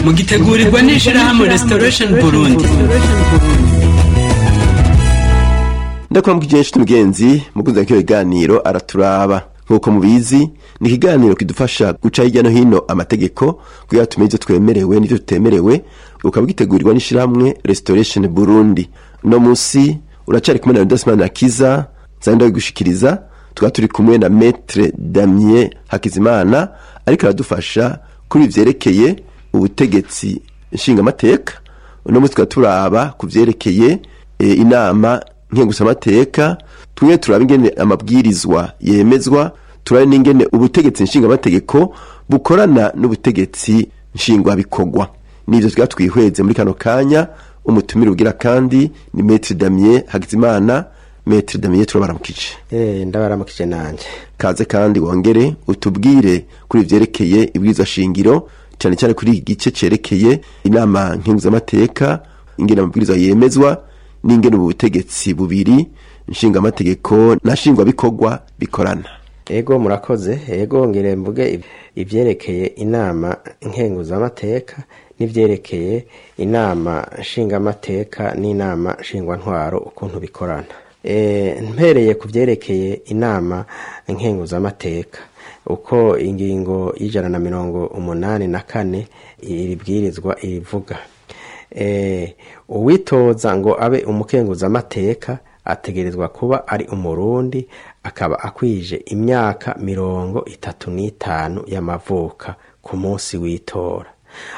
mugitegurirwa n'ishirahamwe restoration burundi ndakwambwa igihe nshuti mugenzi mukunzi wa kino kiganiro araturaba nk'uko mubizi ni ikiganiro kidufasha guca hirya no hino amategeko kugira tumenye ivyo twemerewe n'ivyo tutemerewe ukaba gitegurirwa n'ishirahamwe restoration burundi uno musi uracari kumwe na rudasimana kiza nzanye ndabigushikiriza tukaba turi kumwe na metre damien hakizimana ariko aradufasha kuri vyerekeye ubutegetsi nshingamateka uno musi tukaba turaba ku vyerekeye e, inama nkengusamateka tumwe turaba ingene amabwirizwa yemezwa turabe n'ingene ubutegetsi nshingamategeko bukorana n'ubutegetsi nshingwabikorwa nivyo tukaba twihweze muri kano kanya umutumire ugira kandi ni metre damien hagizimana metre damien turabaramukije Eh, ndabaramukije nanje kaze kandi wongere utubwire kuri vyerekeye ibwirizwa shingiro cyane cyane kuri iki gice cerekeye inama nkenguzamateka ingene amabwirizwa yemezwa n'ingene ubu butegetsi bubiri nshingamategeko na nshingwabikorwa bikorana ego murakoze ego ngire mvuge ib- ivyerekeye inama nkenguzamateka n'ivyerekeye inama nshingamateka n'inama nshingwantwaro ukuntu bikorana e, mpereye ku vyerekeye inama nkenguzamateka uko ingingo y'ijana na mirongo umunani na kane iri bwirizwa irivuga e, uwitoza ngo abe umukenguzamateka ategerezwa kuba ari umurundi akaba akwije imyaka mirongo itatu n'itanu y'amavuka ku munsi w'itora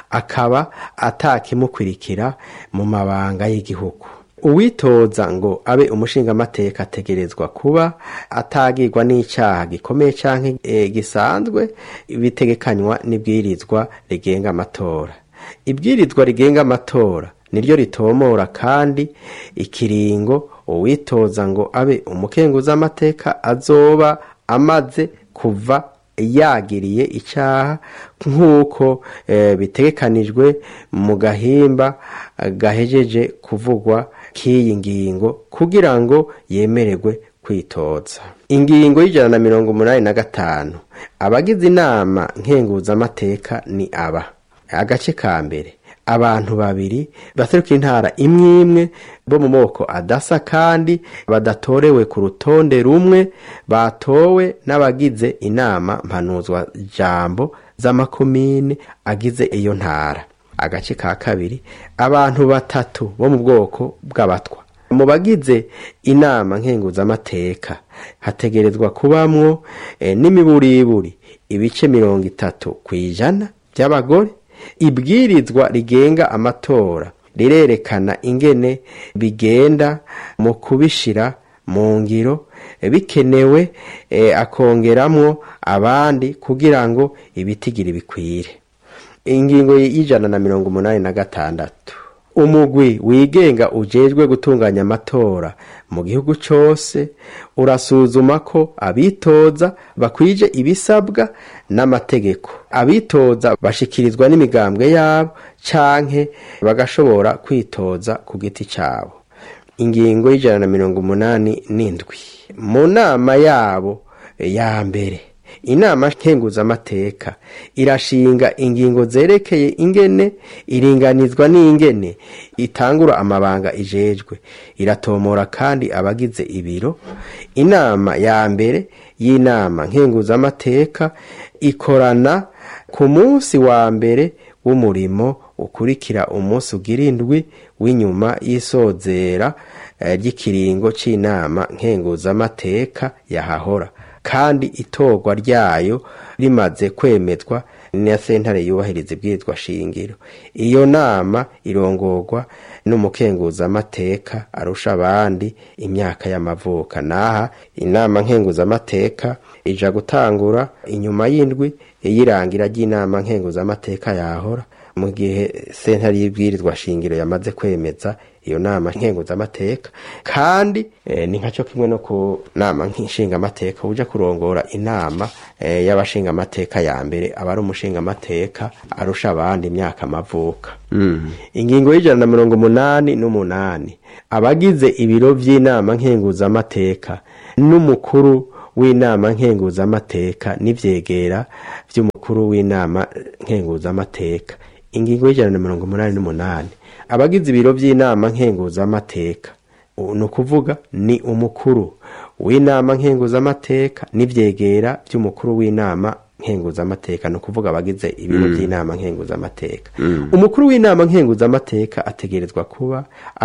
akaba atakimukurikira mu mabanga y'igihugu uwitoza ngo abe umushingamateka ategerezwa kuba atagirwa n'icyaha gikomeye canke e, gisanzwe bitegekanywa n'ibwirizwa rigenga amatora ibwirizwa rigenga amatora niryo ritomora kandi ikiringo uwitoza ngo abe umukenguzamateka azoba amaze kuva yagiriye icyaha nk'uko eh, bitegekanijwe mu gahimba eh, gahejeje kuvugwa k'iyi ngingo kugira ngo yemererwe kwitoza ingingo y'ijana na mirongo umunani na gatanu abagize inama nkenguzamateka ni aba agace ka mbere abantu babiri baseruka intara imwe imwe bo mu moko adasa kandi badatorewe ku rutonde rumwe batowe n'abagize inama mpanuzwa jambo z'amakomine agize iyo ntara agace ka kabiri abantu batatu bo mu bwoko bw'abatwa mu bagize inama nkenguzamateka hategerezwa kubamwo eh, n'imiburiburi ibice mirongo itatu ku ijana by'abagore ibwirizwa rigenga amatora rirerekana ingene bigenda mu kubishira mu ngiro eh, bikenewe eh, akongeramwo abandi kugira ngo ibitigiri bikwire ingingo y'ijana na mirongo umunani na gatandatu umugwi wigenga ujejwe gutunganya amatora mu gihugu cose urasuzuma ko abitoza bakwije ibisabwa n'amategeko abitoza bashikirizwa n'imigambwe yabo canke bagashobora kwitoza ku giti cabo ingingo y'ijana na mirongo umunani n'indwi mu nama yabo ya mbere inama nkenguzamateka irashinga ingingo zerekeye ingene iringanizwa n'ingene itangura amabanga ijejwe iratomora kandi abagize ibiro inama ya mbere y'inama nkenguzamateka ikorana ku munsi wa mbere w'umurimo ukurikira umunsi ugira indwi w'inyuma y'isozera eh, ry'ikiringo c'inama nkenguzamateka yahahora kandi itorwa ryayo rimaze kwemezwa na sentare yubahiriza ibwirizwa shingiro iyo nama irongorwa n'umukenguzamateka arusha abandi imyaka y'amavuka naha inama nkenguzamateka ija gutangura inyuma y'indwi iyirangira ry'inama nkenguzamateka yahora mu gihe sentare y'ibwirizwa shingiro yamaze kwemeza iyo nama nkenguzamateka kandi eh, ni nkaco kimwe no ku nama nshingamateka uja kurongora inama eh, y'abashingamateka ya mbere aba ari umushingamateka arusha abandi imyaka amavuka ingingo y'ijana na mirongo umunani n'umunani abagize ibiro vy'inama nkenguzamateka n'umukuru w'inama nkenguzamateka n'ivyegera vy'umukuru w'inama nkenguzamateka ingingo y'ijana na mirongo umunani n'umunani abagize ibiro by'inama nkenguzamateka ni ukuvuga ni umukuru w'inama nkenguzamateka n'ibyegera by'umukuru w'inama nkenguzamateka ni ukuvuga abagize ibiro by'inama nkenguzamateka umukuru w'inama nkenguzamateka ategerezwa kuba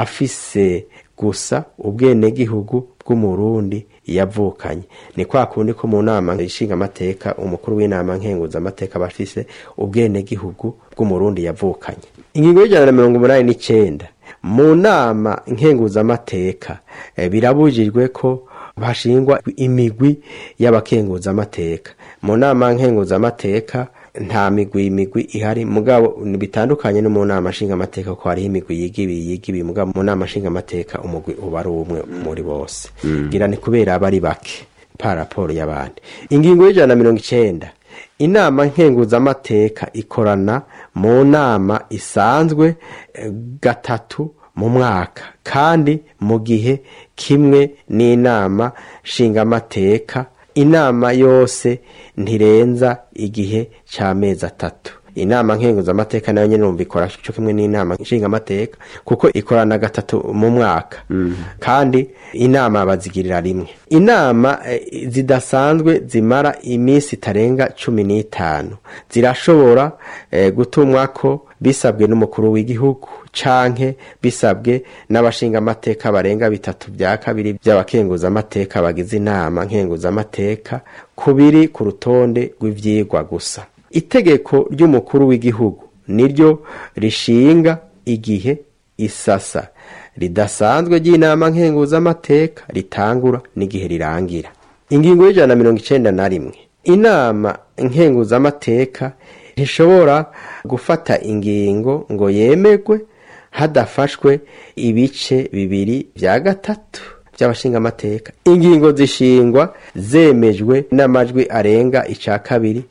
afise gusa ubwenegihugu bw'umurundi yavukanye ni kwa kundi ko mu nama ishinga amateka umukuru w'inama nkenguzamateka aba afise ubwenegihugu bw'umurundi yavukanye ingingo y'ijana na mirongo umunani n'icenda mu nama nkenguzamateka eh, birabujijwe ko hashingwa imigwi y'abakenguzamateka mu nama nkenguzamateka nta migwi imigwi ihari mugabo bitandukanye no mu nama nshingamateka ko hariho imigwi yigibi yigibi mugabo mu nama nshingamateka umugwi uba ari umwe muri bose ngira ni kubera aba ari bake pa raporo y'abandi ingingo y'ijana na mirongo icenda inama nkenguzamateka ikorana mu nama isanzwe eh, gatatu mu mwaka kandi mu gihe kimwe n'inama nshingamateka inama yose ntirenza igihe cy'amezi atatu inama nkenguzamateka nayo nyine numva ikora cyo kimwe n'inama nshingamateka kuko ikorana gatatu mu mwaka kandi inama bazigirira rimwe inama eh, zidasanzwe zimara iminsi itarenga cumi n'itanu zirashobora eh, gutumwa ko bisabwe n'umukuru w'igihugu canke bisabwe n'abashingamateka barenga bitatu bya kabiri by'abakenguzamateka bagize inama nkenguzamateka ku biri ku rutonde rw'ivyigwa gusa itegeko ry'umukuru w'igihugu niryo rishinga igihe isasa ridasanzwe ry'inama nkenguzamateka ritangura n'igihe rirangira ingingo y'ijana na mirongo icenda na rimwe inama nkenguzamateka ntishobora gufata ingingo ngo yemerwe hadafashwe ibice bibiri vya gatatu by'abashingamateka ingingo zishingwa zemejwe n'amajwi arenga ica kabiri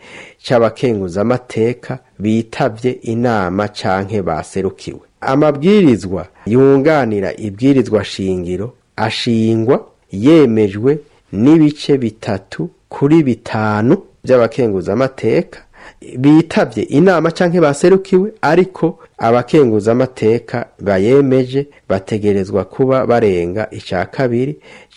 c'abakenguzamateka bitavye inama canke baserukiwe amabwirizwa yunganira ibwirizwa shingiro ashingwa yemejwe n'ibice bitatu kuri bitanu by'abakenguzamateka bitavye inama canke baserukiwe ariko abakenguzamateka bayemeje bategerezwa kuba barenga ica kabiri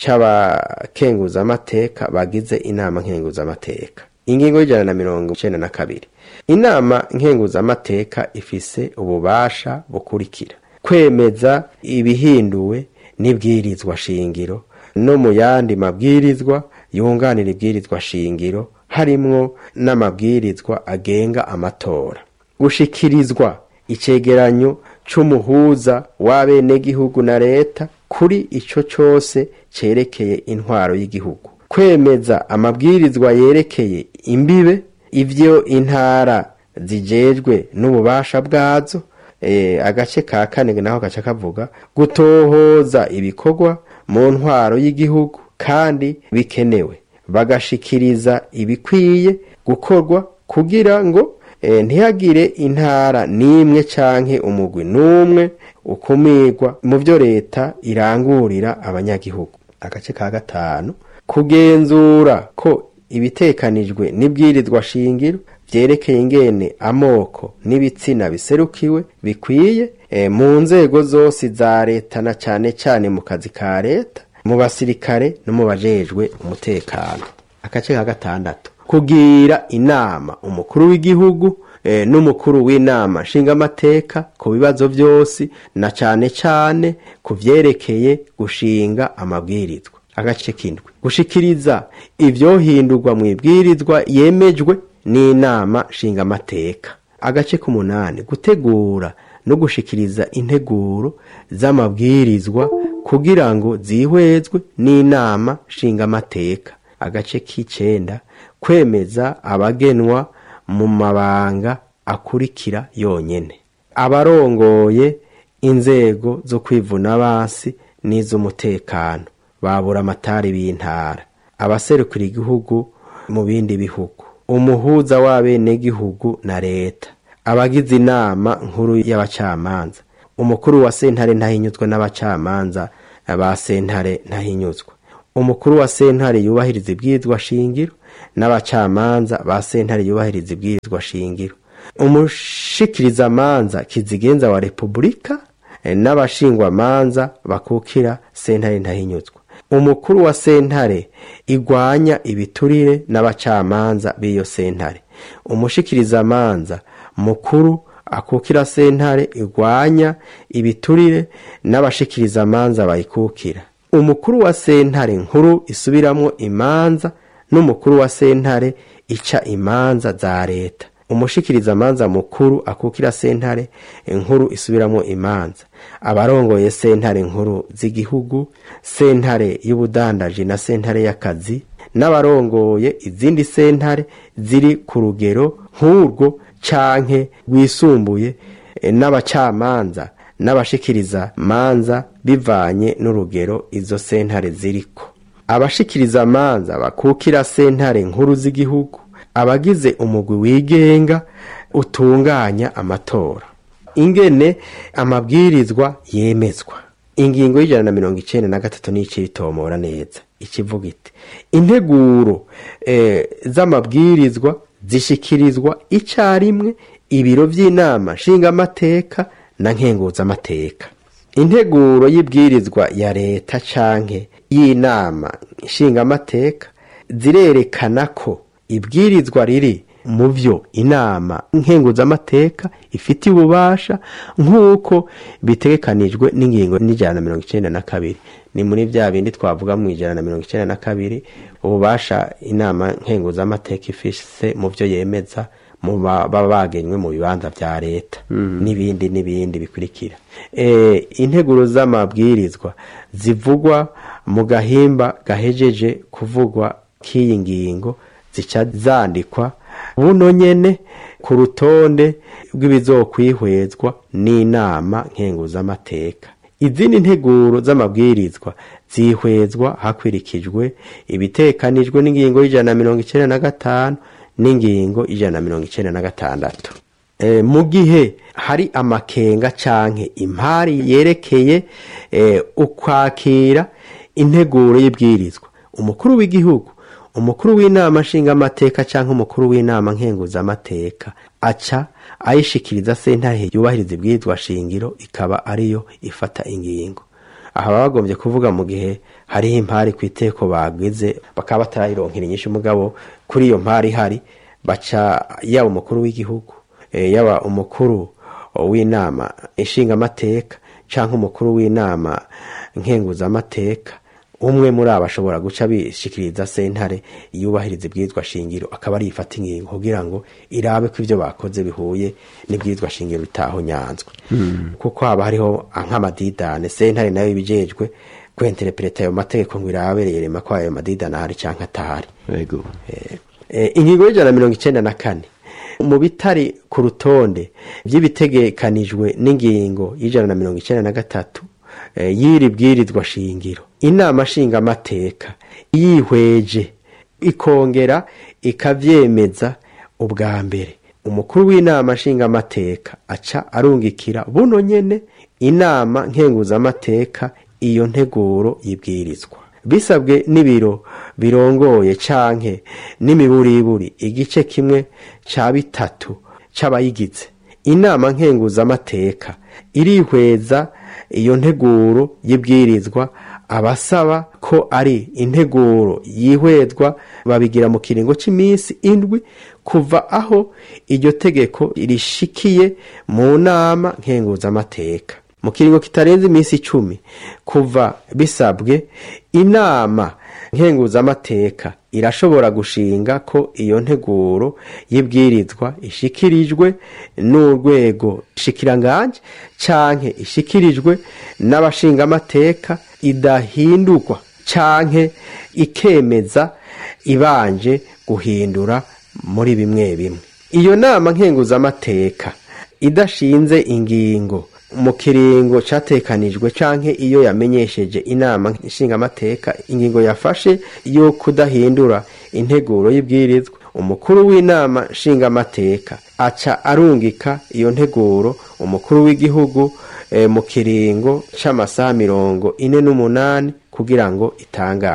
c'abakenguzamateka bagize inama nkenguzamateka ingingo y'ijana na mirongo icenda na kabiri inama nkenguzamateka ifise ububasha bukurikira kwemeza ibihinduwe n'ibwirizwa shingiro no mu yandi mabwirizwa yunganira ibwirizwa shingiro harimwo n'amabwirizwa agenga amatora gushikirizwa icegeranyo c'umuhuza w'abenegihugu na leta kuri ico cose cerekeye intwaro y'igihugu kwemeza amabwirizwa yerekeye imbibe ivyo intara zijejwe n'ububasha bwazo e, agace ka kane naho gaca kavuga gutohoza ibikorwa mu ntwaro y'igihugu kandi bikenewe bagashikiriza ibikwiye gukorwa kugira ngo e, ntihagire intara n'imwe canke umugwi n'umwe ukumirwa mu vyo leta irangurira abanyagihugu agace ka gatanu kugenzura ko ibitekanijwe n'ibwirizwa shingiro vyerekeye ingene amoko n'ibitsina biserukiwe bikwiye e, mu nzego zose za leta na cane cane mu kazi ka leta mu basirikare no mu bajejwe umutekano agace ka gatandatu kugira inama umukuru w'igihugu e, n'umukuru w'inama nshingamateka ku bibazo vyose na cane cane ku vyerekeye gushinga amabwirizwa agace k'indwi gushikiriza ivyohindurwa mu ibwirizwa yemejwe n'inama nshingamateka agace k'umunani gutegura no gushikiriza integuro z'amabwirizwa kugira ngo zihwezwe n'inama nshingamateka agace k'icenda kwemeza abagenwa mu mabanga akurikira yonyene abarongoye inzego zo kwivuna basi n'iz'umutekano babura amatari b'intara abaserukira igihugu mu bindi bihugu umuhuza w'abenegihugu na leta abagize inama nkuru y'abacamanza umukuru wa sentare ntahinyuzwa n'abacamanza ba sentare ntahinyuzwa umukuru wa sentare yubahiriza ibwirizwa shingiro n'abacamanza ba sentare yubahiriza ibwirizwa shingiro umushikirizamanza kizigenza wa repubulika eh, n'abashingwamanza bakukira sentare ntahinyuzwa umukuru wa sentare igwanya ibiturire n'abacamanza b'iyo sentare umushikirizamanza mukuru akukira sentare igwanya ibiturire n'abashikirizamanza bayikukira umukuru wa sentare nkuru isubiramwo imanza n'umukuru wa sentare ica imanza za leta umushikirizamanza mukuru akukira sentare inkuru isubiramwo imanza abarongoye sentare nkuru z'igihugu sentare y'ubudandaji na sentare y'akazi n'abarongoye izindi sentare ziri ku rugero nk'urwo canke rwisumbuye eh, n'abacamanza n'abashikiriza manza bivanye n'urugero izo sentare ziriko abashikiriza manza bakukira sentare nkuru z'igihugu abagize umugwi wigenga utunganya amatora ingene amabwirizwa yemezwa ingingo y'ijana na mirongo icenda na gatatu n'ici ritomora neza ikivuga iti integuro eh, z'amabwirizwa zishikirizwa icarimwe ibiro vy'inama nshingamateka na nkenguzamateka integuro y'ibwirizwa ya leta canke y'inama nshingamateka zirerekana ko ibwirizwa riri mu vyo inama nkenguzamateka ifitiye ububasha nk'uko bitegekanijwe n'ingingo n'ijana na mirongo icenda na kabiri ni muri vya bindi twavuga mu ijana na mirongo icenda na kabiri ububasha inama nkenguzamateka ifise mu vyo yemeza mu ba- baba bagenywe mu bibanza vya leta n'ibindi n'ibindi bikurikira e, integuro z'amabwirizwa zivugwa mu gahimba gahejeje kuvugwa k'iyi ngingo zica zandikwa buno nyene ku rutonde rw'ibizokwihwezwa n'inama nkenguzamateka izindi nteguro z'amabwirizwa zihwezwa hakurikijwe ibitekanijwe n'ingingo y'ijana na mirongo icenda na gatanu n'ingingo ijana na mirongo icenda na gatandatu e, mu gihe hari amakenga canke impari yerekeye e, ukwakira integuro y'ibwirizwa umukuru w'igihugu umukuru w'inama nshingamateka canke umukuru w'inama nkenguzamateka aca ayishikiriza sentare yubahiriza ibwirizwa shingiro ikaba ariyo ifata ingingo aha baba bagombye kuvuga mu gihe hariho impari ku iteko bagize bakaba batarayironkera inyinshi mugabo kuri iyo mpari ihari baca yaba umukuru w'igihugu eh, yaba umukuru w'inama ishingamateka canke umukuru w'inama nkenguzamateka umwe muri abo ashobora guca bishikiriza sentare yubahiriza ibwirizwa shingiro akaba ari ifata ingingo kugira ngo irabe ko ivyo bakoze bihuye n'ibwirizwa shingiro bitaho nyanzwe kuko haba hariho nk'amadidane sentare nayo ibijejwe kwenterepureta ayo mategeko ngo irabe rerema ko ayo madidane ahari canke atahari yego Eh, ingingo y'ijana na mirongo icenda na kane mu bitari ku rutonde vy'ibitegekanijwe n'ingingo y'ijana na mirongo icenda na gatatu eh, y'iri bwirizwa shingiro inama nshingamateka yihweje ikongera ikavyemeza ubwa mbere umukuru w'inama nshingamateka aca arungikira buno nyene inama nkenguzamateka iyo nteguro y'ibwirizwa bisabwe n'ibiro birongoye canke n'imiburiburi igice kimwe ca bitatu c'abayigize inama nkenguzamateka irihweza iyo nteguro y'ibwirizwa abasaba ko ari integuro yihwezwa babigira mu kiringo cy'iminsi indwi kuva aho iryo tegeko rishikiye mu nama nkenguzamateka mu kiringo kitarenze iminsi icumi kuva bisabwe inama nkenguzamateka irashobora gushinga ko iyo nteguro y'ibwirizwa ishikirijwe n'urwego shikiranganje canke ishikirijwe n'abashingamateka idahindurwa canke ikemeza ibanje guhindura muri bimwe bimwe iyo nama nkenguzamateka idashinze ingingo mu kiringo catekanijwe canke iyo yamenyesheje inama nshingamateka ingingo yafashe yo kudahindura integuro y'ibwirizwa umukuru w'inama nshingamateka aca arungika iyo nteguro umukuru w'igihugu eh, mu kiringo c'amasaha mirongo ine n'umunani kugira ngo itangazwe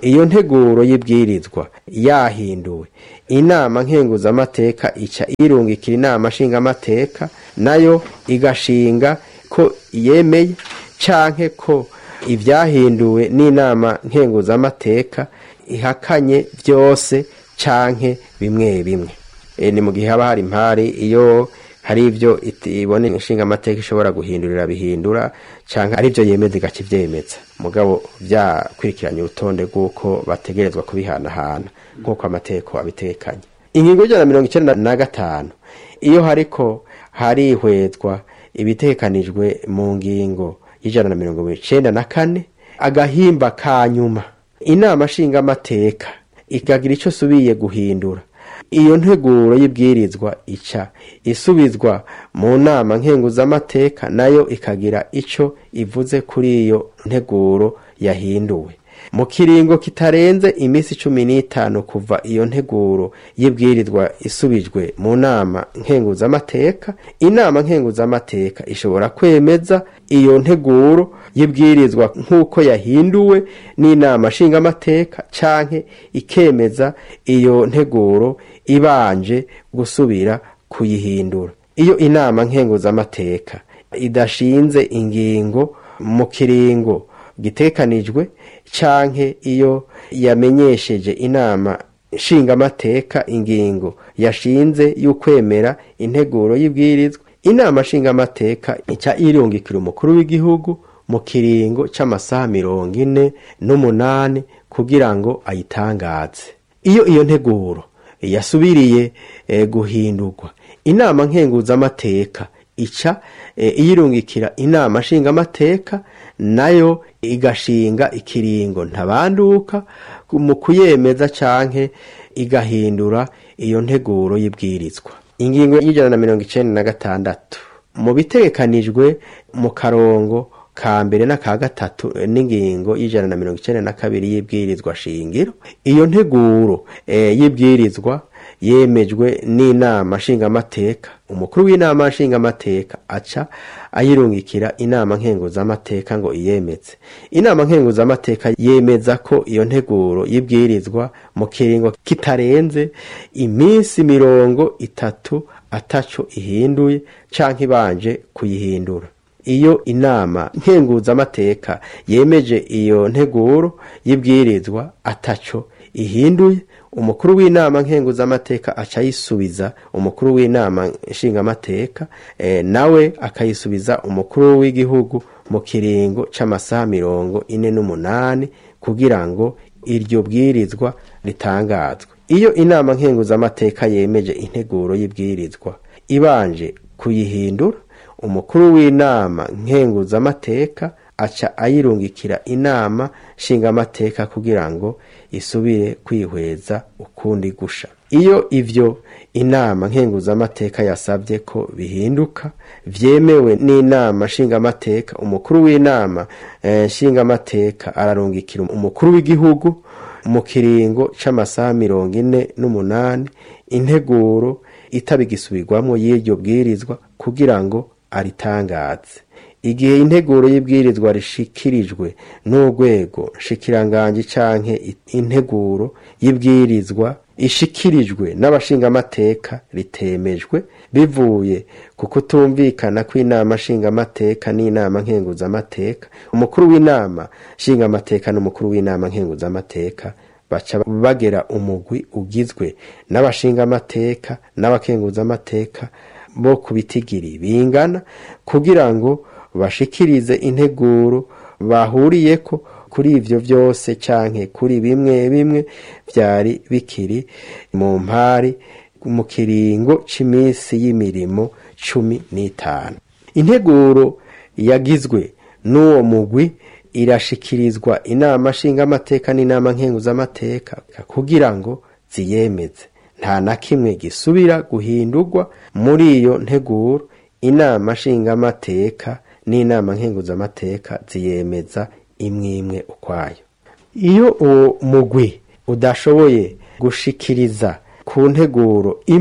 iyo nteguro y'ibwirizwa yahinduwe inama nkenguzamateka ica irungikira inama nshingamateka nayo igashinga ko yemeye canke ko ibyahinduwe n'inama nkenguzamateka ihakanye byose canke bimwe bimwe e, ni mu gihe haba hari impari iyo hari ibyo ibone inshinga amateka ishobora guhindurira bihindura canke ari byo yemeza igaca ivyemeza mugabo byakurikiranye urutonde rw'uko bategerezwa kubihanahana nk'uko amateko abitekanye ingingo y'ijana na mirongo icenda na gatanu iyo hariko harihwezwa ibitekanijwe mu ngingo y'ijana na mirongo icenda na kane agahimba ka nyuma inama nshingamateka ikagira ico subiye guhindura iyo nteguro y'ibwirizwa ica isubizwa mu nama nkenguzamateka nayo ikagira ico ivuze kuri iyo nteguro yahinduwe mu kiringo kitarenze iminsi cumi n'itanu kuva iyo nteguro y'ibwirizwa isubijwe mu nama nkenguzamateka inama nkenguzamateka ishobora kwemeza iyo nteguro y'ibwirizwa nk'uko yahinduwe n'inama nshingamateka canke ikemeza iyo nteguro ibanje gusubira kuyihindura iyo inama nkenguzamateka idashinze ingingo mu kiringo gitekanijwe canke iyo yamenyesheje inama nshingamateka ingingo yashinze y'ukwemera integuro y'ibwirizwa inama nshingamateka ica irungikira umukuru w'igihugu mu kiringo c'amasaha mirongo ine n'umunani kugira ngo ayitangaze iyo iyo nteguro yasubiriye eh, guhindurwa inama nkenguzamateka ica eh, iyirungikira inama nshingamateka nayo igashinga ikiringo ntabanduka mu kuyemeza canke igahindura iyo nteguro y'ibwirizwa ingingo y'ijana na mirongo icenda na gatandatu mu bitegekanijwe mu karongo ka mbere n'aka gatatu n'ingingo y'ijana na mirongo icenda na kabiri y'ibwirizwa shingiro iyo nteguro e, y'ibwirizwa yemejwe n'inama nshingamateka umukuru w'inama nshingamateka aca ayirungikira inama nkenguzamateka ngo iyemeze inama nkenguzamateka yemeza ko iyo nteguro y'ibwirizwa mu kiringo kitarenze iminsi mirongo itatu ataco ihinduye canke ibanje kuyihindura iyo inama nkenguzamateka yemeje iyo nteguro y'ibwirizwa ataco ihinduye umukuru w'inama nkenguzamateka aca ayisubiza umukuru w'inama nshingamateka e, nawe akayisubiza umukuru w'igihugu mu kiringo c'amasaha mirongo ine n'umunani kugira ngo iryo bwirizwa ritangazwe iyo inama nkenguzamateka yemeje integuro y'ibwirizwa ibanje kuyihindura umukuru w'inama nkenguzamateka aca ayirungikira inama nshingamateka kugira ngo isubire kwihweza ukundi gusha iyo ivyo inama nkenguzamateka yasabye ko bihinduka vyemewe n'inama nshingamateka umukuru w'inama eh, nshingamateka ararungikira umukuru w'igihugu mu kiringo c'amasaha mirongo ine n'umunani integuro itabigisubirwamwo y'iryo bwirizwa kugira ngo aritangaze igihe integuro y'ibwirizwa rishikirijwe n'urwego nshikiranganji canke integuro y'ibwirizwa ishikirijwe n'abashingamateka ritemejwe bivuye ku kutumvikana kw'inama nshingamateka n'inama nkenguzamateka umukuru w'inama nshingamateka n'umukuru w'inama nkenguzamateka baca bagera umugwi ugizwe n'abashingamateka n'abakenguzamateka bo ku bitigiri bingana kugira ngo bashikirize integuro bahuriyeko kuri ivyo vyose canke kuri bimwe bimwe vyari bikiri mu mpari mu kiringo c'imisi y'imirimo cumi n'itanu integuro yagizwe n'uwo mugwi irashikirizwa inama nshingamateka n'inama nkenguzamateka kugira ngo ziyemeze nta na kimwe gisubira guhindurwa muri iyo nteguro inama nshingamateka n'inama nkenguzamateka ziyemeza imwe imwe ukwayo iyo uwo mugwi udashoboye gushikiriza ku nteguro imwe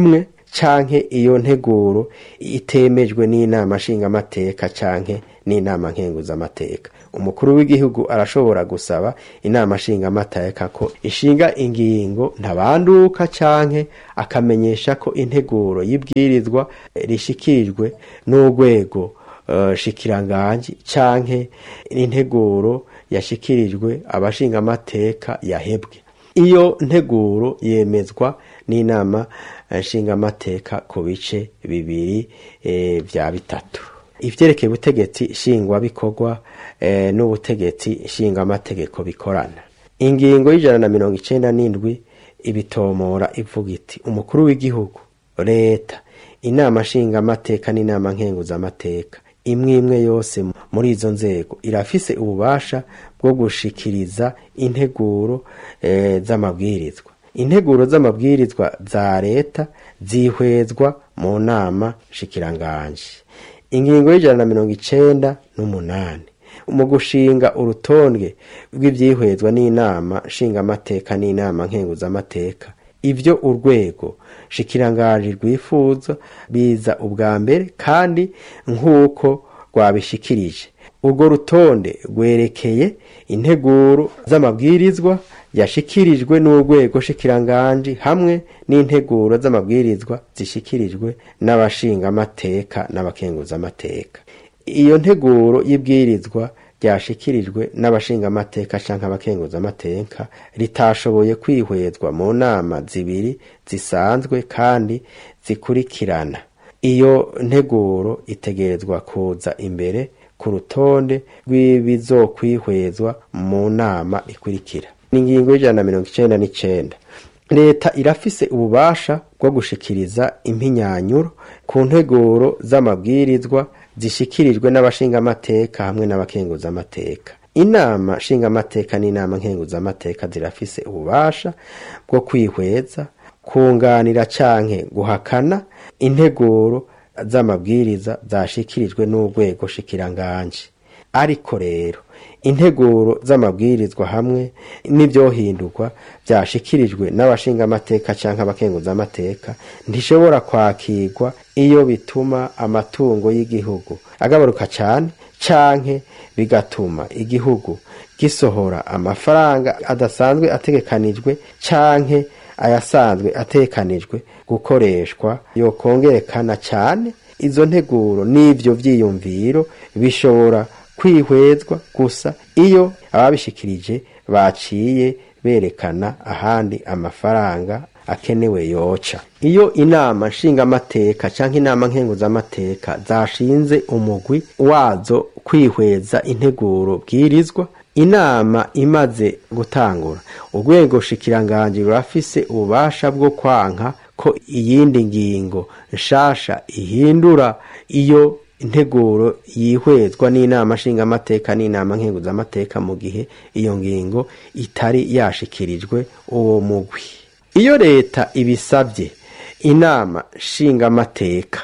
canke iyo nteguro itemejwe n'inama nshingamateka canke n'inama nkenguzamateka umukuru w'igihugu arashobora gusaba inama nshingamateka ko ishinga ingingo ntabanduka canke akamenyesha ko integuro y'ibwirizwa rishikirijwe n'urwego uh, shikiranganji canke integuro yashikirijwe abashingamateka yahebwe iyo nteguro yemezwa n'inama nshingamateka ku bice bibiri e, vya bitatu ivyerekeye ubutegetsi nshingwabikorwa e, n'ubutegetsi nshingamategeko bikorana ingingo y'ijana na mirongo icenda n'indwi ibitomora ivuga iti umukuru w'igihugu leta inama nshingamateka n'inama nkenguzamateka imwe imwe yose muri izo nzego irafise ububasha bwo gushikiriza integuro e, z'amabwirizwa integuro z'amabwirizwa za leta zihwezwa mu nama shikiranganje ingingo y'ijana na mirongo icenda n'umunani mu gushinga urutonde rw'ivyihwezwa n'inama nshingamateka n'inama nkenguzamateka ivyo urwego shikirangaje rwifuza biza ubwa mbere kandi nk'uko rwabishikirije urwo rutonde rwerekeye integuro z'amabwirizwa yashikirijwe n'urwego shikiranganji hamwe n'integuro z'amabwirizwa zishikirijwe n'abashingamateka n'abakenguzamateka iyo nteguro y'ibwirizwa ryashikirijwe n'abashingamateka canke abakenguzamateka ritashoboye kwihwezwa mu nama zibiri zisanzwe kandi zikurikirana iyo nteguro itegerezwa kuza imbere ku rutonde rw'ibizokwihwezwa mu nama ikurikira n'ingingo y'ijana na mirongo icenda n'icenda leta irafise ububasha bwo gushikiriza impinyanyuro ku nteguro z'amabwirizwa zishikirijwe n'abashingamateka hamwe n'abakenguzamateka inama nshingamateka n'inama nkenguzamateka zirafise ububasha bwo kwihweza kunganira canke guhakana integuro z'amabwiriza zashikirijwe n'urwego shikiranganje ariko rero integuro z'amabwirizwa hamwe n'ivyohindurwa vyashikirijwe n'abashingamateka canke abakenguzamateka ntishobora kwakirwa iyo bituma amatungo y'igihugu agabaruka cane canke bigatuma igihugu gisohora amafaranga adasanzwe ategekanijwe canke ayasanzwe atekanijwe gukoreshwa yokongerekana cane izo nteguro n'ivyo vyiyumviro bishobora kwihwezwa gusa iyo ababishikirije baciye berekana ahandi amafaranga akenewe yoca iyo inama nshingamateka canke inama nkenguzamateka zashinze umugwi wazo kwihweza integuro bwirizwa inama imaze gutangura urwego shikiranganje rurafise ububasha bwo kwanka ko iyindi ngingo nshasha ihindura iyo integuro yihwezwa n'inama nshingamateka n'inama nkenguzamateka mu gihe iyo ngingo itari yashikirijwe uwo mugwi iyo leta ibisabye inama nshingamateka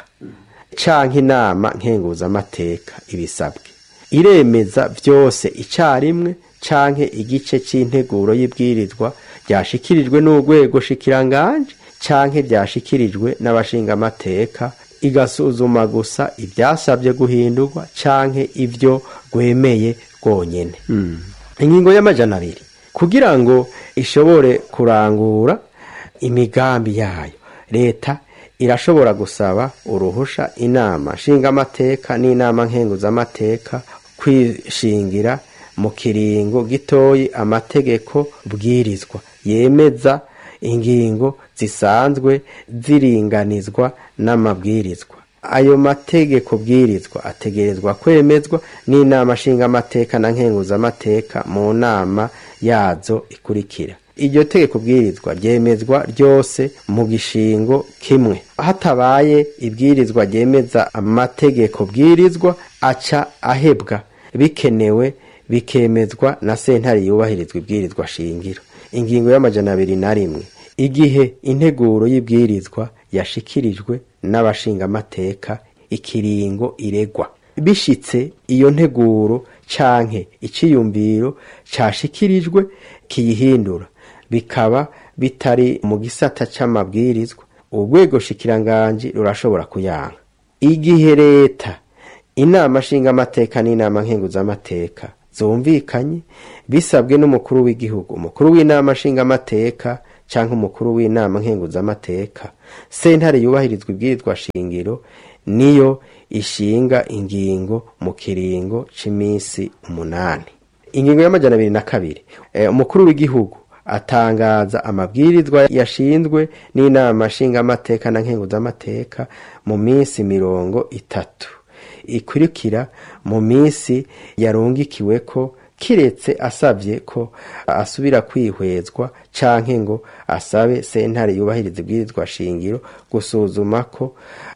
canke inama nkenguzamateka ibisabwe iremeza vyose icarimwe canke igice c'integuro y'ibwirizwa ryashikirijwe n'urwego shikiranganje canke vyashikirijwe n'abashingamateka igasuzuma gusa ivyasabye guhindurwa canke ivyo rwemeye rwonyene ingingo y'amajana abiri kugira ngo ishobore kurangura imigambi yayo leta irashobora gusaba uruhusha inama nshingamateka n'inama nkenguzamateka kwishingira mu kiringo gitoyi amategeko bwirizwa yemeza ingingo zisanzwe ziringanizwa n'amabwirizwa ayo mategeko bwirizwa ategerezwa kwemezwa n'inama nshingamateka na nkenguzamateka mu nama yazo ikurikira iryo tegeko bwirizwa ryemezwa ryose mu gishingo kimwe hatabaye ibwirizwa ryemeza amategeko bwirizwa aca ahebwa bikenewe bikemezwa na sentare yubahirizwa ibwirizwa shingiro ingingo y'amajana abiri na rimwe igihe integuro y'ibwirizwa yashikirijwe n'abashingamateka ikiringo iregwa bishitse iyo nteguro canke iciyumviro cashikirijwe kiyihindura bikaba bitari mu gisata c'amabwirizwa urwego shikiranganji rurashobora kuyanka igihe leta inama nshingamateka n'inama nkenguzamateka zumvikanye bisabwe n'umukuru w'igihugu umukuru w'inama nshingamateka cyangwa umukuru w'inama nkenguzamateka sentare yubahirizwa ibwirizwa shingiro niyo ishinga ingingo mu kiringo cy'iminsi umunani ingingo y'amajana abiri na kabiri Eh, umukuru w'igihugu atangaza amabwirizwa yashinzwe n'inama nshingamateka na nkenguzamateka mu minsi mirongo itatu ikurikira mu minsi yarungikiwe ko kiretse asabye ko asubira kwihwezwa canke ngo asabe sentare yubahiriza ibwirizwa shingiro gusuzuma ko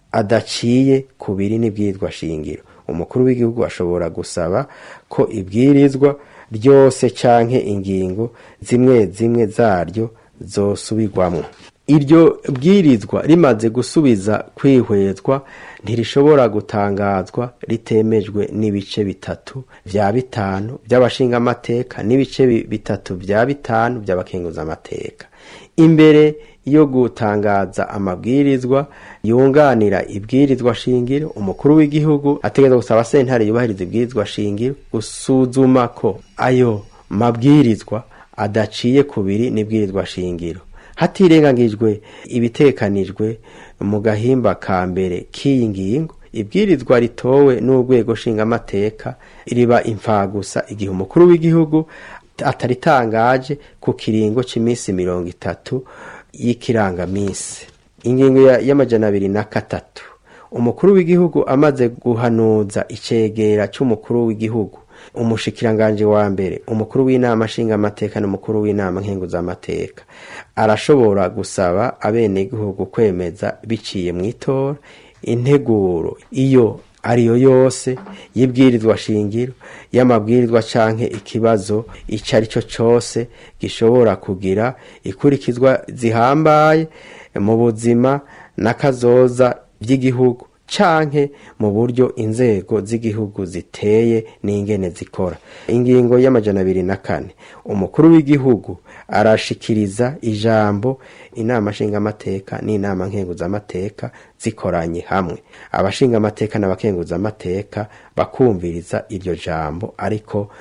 adaciye ku biri n'ibwirizwa shingiro umukuru w'igihugu ashobora gusaba ko ibwirizwa ryose canke ingingo zimwe zimwe zaryo zosubirwamwo iryo bwirizwa rimaze gusubiza kwihwezwa ntirishobora gutangazwa ritemejwe n'ibice bitatu vya bitanu by'abashingamateka n'ibice bi- bitatu vya bitanu by'abakenguzamateka imbere yo gutangaza amabwirizwa yunganira ibwirizwa shingiro umukuru w'igihugu ategereza gusaba sentare yubahiriza ibwirizwa shingiro gusuzuma ko ayo mabwirizwa adaciye kubiri n'ibwirizwa shingiro hatirengagijwe ibitekanijwe mu gahimba ka mbere k'iyi ngingo ibwirizwa ritowe n'urwego nshingamateka riba imfagusa igihe umukuru w'igihugu ataritangaje ku kiringo cy'iminsi mirongo itatu y'ikirangaminsi ingingo ya- y'amajana abiri na gatatu umukuru w'igihugu amaze guhanuza icegera cy'umukuru w'igihugu umushikiranganje wa mbere umukuru w'inama nshingamateka n'umukuru w'inama nkenguzamateka arashobora gusaba abenegihugu kwemeza biciye mu itora integuro iyo ariyo yose y'ibwirizwa shingiro y'amabwirizwa canke ikibazo ico ari cyo cose gishobora kugira ikurikizwa zihambaye mu buzima n'akazoza by'igihugu canke mu buryo inzego z'igihugu ziteye n'ingene zikora ingingo y'amajana abiri na kane umukuru w'igihugu arashikiriza ijambo inama nshingamateka n'inama nkenguzamateka zikoranye hamwe abashingamateka n'abakenguzamateka bakumviriza iryo jambo ariko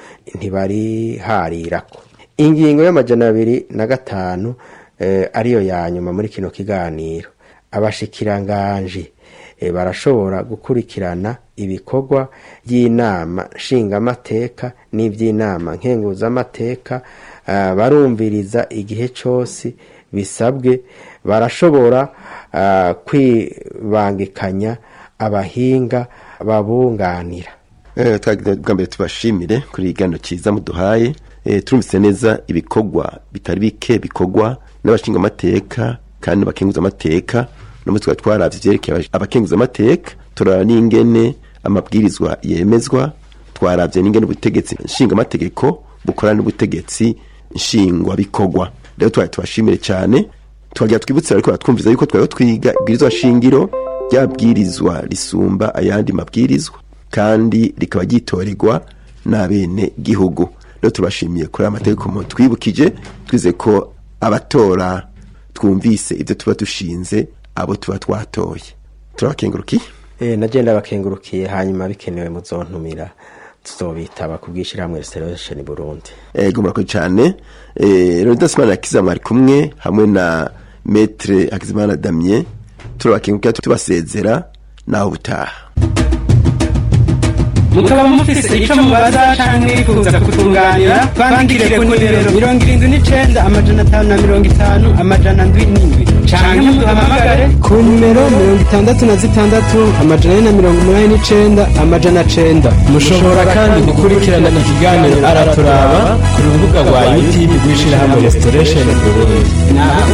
ntibariharirako ingingo y'amajana abiri na gatanu eh, ariyo ya nyuma muri kino kiganiro abashikiranganji eh, barashobora gukurikirana ibikorwa by'inama nshingamateka n'iby'inama nkenguzamateka ah, barumviriza igihe cyose bisabwe barashobora ah, kwibangikanya abahinga babunganira Eh, twagira bwa mbere tubashimire kuri igano cyiza muduhaye eh, turumvise neza ibikorwa bitari bike bikorwa n'abashingamateka kandi n'abakenguzamateka no muri twari twaravye ivyerekeye abakenguzamateka turara n'ingene amabwirizwa yemezwa twaravye n'ingene ubutegetsi nshingamategeko bukora n'ubutegetsi nshingwabikorwa rero twari tubashimire cyane twagira twibutse ariko twumviza yuko twari twiga ibwirizwa shingiro ryabwirizwa risumba ayandi mabwirizwa kandi rikaba ryitorerwa n'abene gihugu rero tubashimiye kuri aya mategeko mu twibukije twize ko abatora twumvise ibyo tuba dushinze abo tuba twatoye turabakengurukiye Eh, nagenda bakengurukiye hanyuma bikenewe muzontumira tuzobitaba ku bw'ishyirahamwe restoration burundi ego murakoze cyane Eh, Leonidas Simana Akiza mwari kumwe hamwe na Maître Hakizimana Damien turabakengurukira tubasezera naho butaha mukaba mufise icyo mubaza canke mwifuza kutunganira bandikire ku nimero mirongo irindwi n'icenda amajana atanu na mirongo itanu amajana ndwi n'indwi canke muduhamagare ku nimero mirongo itandatu na zitandatu amajana ane na mirongo umunani n'icenda amajana cenda mushobora kandi gukurikirana ikiganiro araturaba ku rubuga rwa youtube rw'ishyirahamwe restoration burundi naho